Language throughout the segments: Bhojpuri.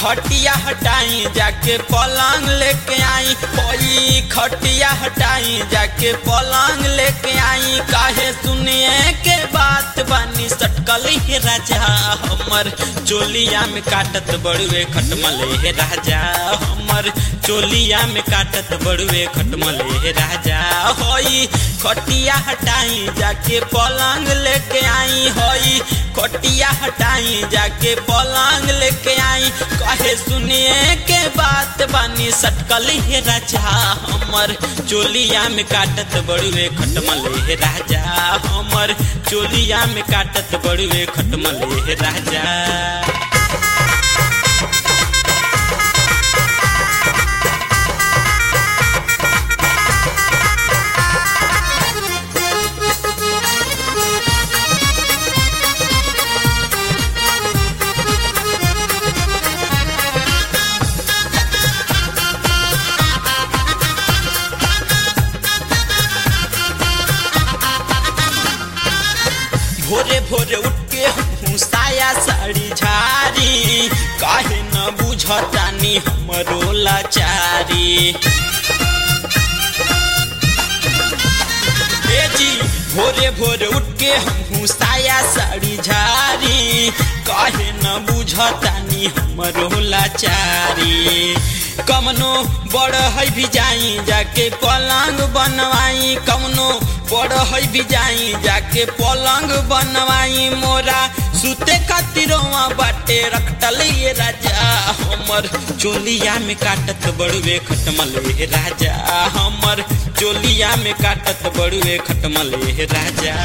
खटिया हटाई जाके पलंग लेके आई होई खटिया हटाई जाके पलंग लेके आई काहे सुनिए के बात बानी सटकल हे राजा हमर चोलिया में काटत बड़ुए खटमल हे राजा हमर चोलिया में काटत बड़ुए खटमल हे राजा होई खटिया हटाई जाके पलंग लेके आई होई खटिया हटाई जाके पलंग लेके आई कहे सुनिए के बात बानी सटकल हे राजा हमर चोलिया में काटत बड़ुए खटमल हे राजा हमर चोलिया में काटत बड़ुए खटमल हे राजा भोरे भोरे उठ के हमहू साया साड़ी झारी काहे न बुझतानी हमरो लाचारी ए जी भोरे भोरे उठ के हमहू साया साड़ी झारी काहे न बुझतानी हमरो लाचारी कमनो बड़ है भी जाई जाके पलंग बनवाई कमनो बड़ है भी जाई जाके पलंग बनवाई मोरा सुते खातिरवा बाटे रखटल ये राजा हमर चोलिया में काटत बड़ुए खटमल हे राजा हमर चोलिया में काटत बड़ुए खटमल हे राजा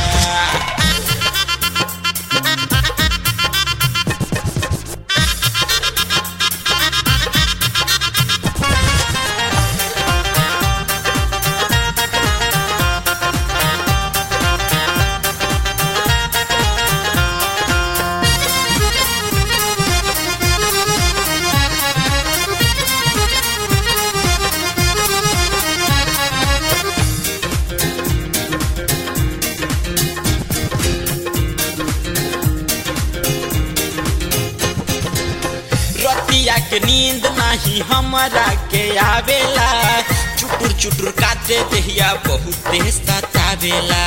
रतिया के नींद नाही हमरा के आवेला चुटुर चुटुर काटे देहिया बहुते सतावेला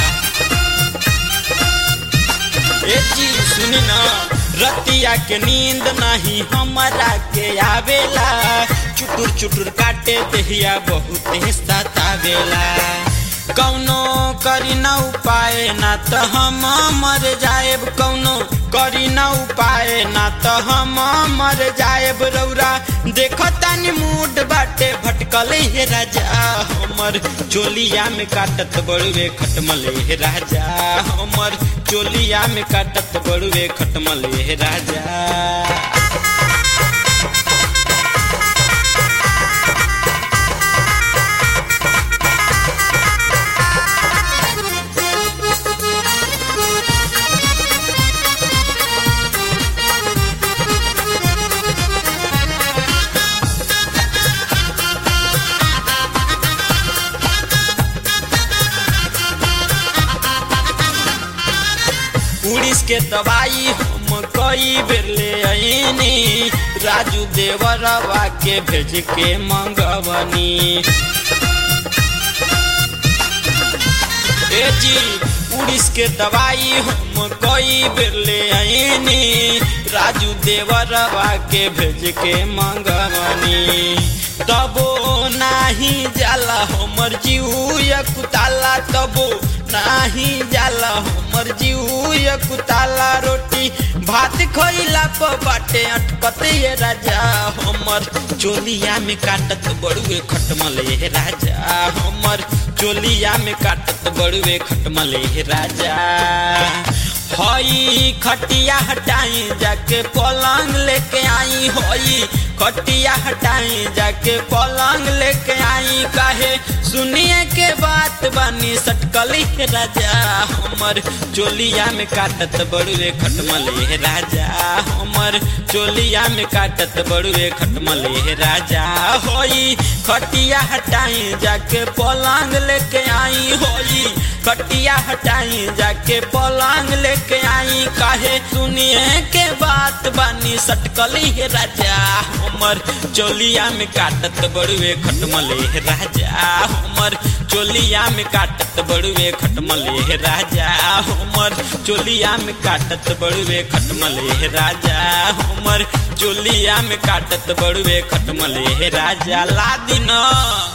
ए जी सुन ना रतिया के नींद नाही हमरा के आवेला चुटुर चुटुर काटे देहिया बहुते सतावेला कौनो करी न उपाय ना त हम मर जाएब कौनो करी न उपाय ना त हम मर जाएब रौरा देखतानी मूड बाटे भटकल हे राजा हमर चोलिया में काटत बड़ुए खटमल हे राजा हमर चोलिया में काटत बड़ुए खटमल हे राजा उड़ीस के दवाई हम कई बेर ले आईनी राजू देवरवा के भेज के मंगवनी ए जी उड़ीस के दवाई हम कई बेर ले आईनी राजू देवरवा के भेज के मंगवनी तबो नाही जाला हमर जीव कुताला तबो नाही जाला हमर जीव कुताला रोटी भात खइला प बाटे अटकत ये राजा हमर चोलिया में काटत बड़ुए खटमल हे राजा हमर चोलिया में काटत बड़ुए खटमल हे राजा हई खटिया हटाई जाके पलंग लेके आई हई खटिया हटाई जाके पलंग लेके आई काहे सुनिए के बात बानी सटकल हे राजा हमर चोलिया में काटत बड़ुए खटमल हे राजा हमर चोलिया में काटत बड़ुए खटमल हे राजा होई खटिया हटाई जाके पलंग लेके आई होई खटिया हटाई जाके पलंग लेके आई काहे सुनिए के बात बानी सटकली हे राजा हमर चोलिया में काटत बड़ुए खटमले हे राजा हमर चोलिया में काटत बड़ुए खटमले हे राजा हमर चोलिया में काटत बड़ुए खटमले हे राजा हमर चोलिया में काटत बड़ुए खटमले हे राजा ला दिन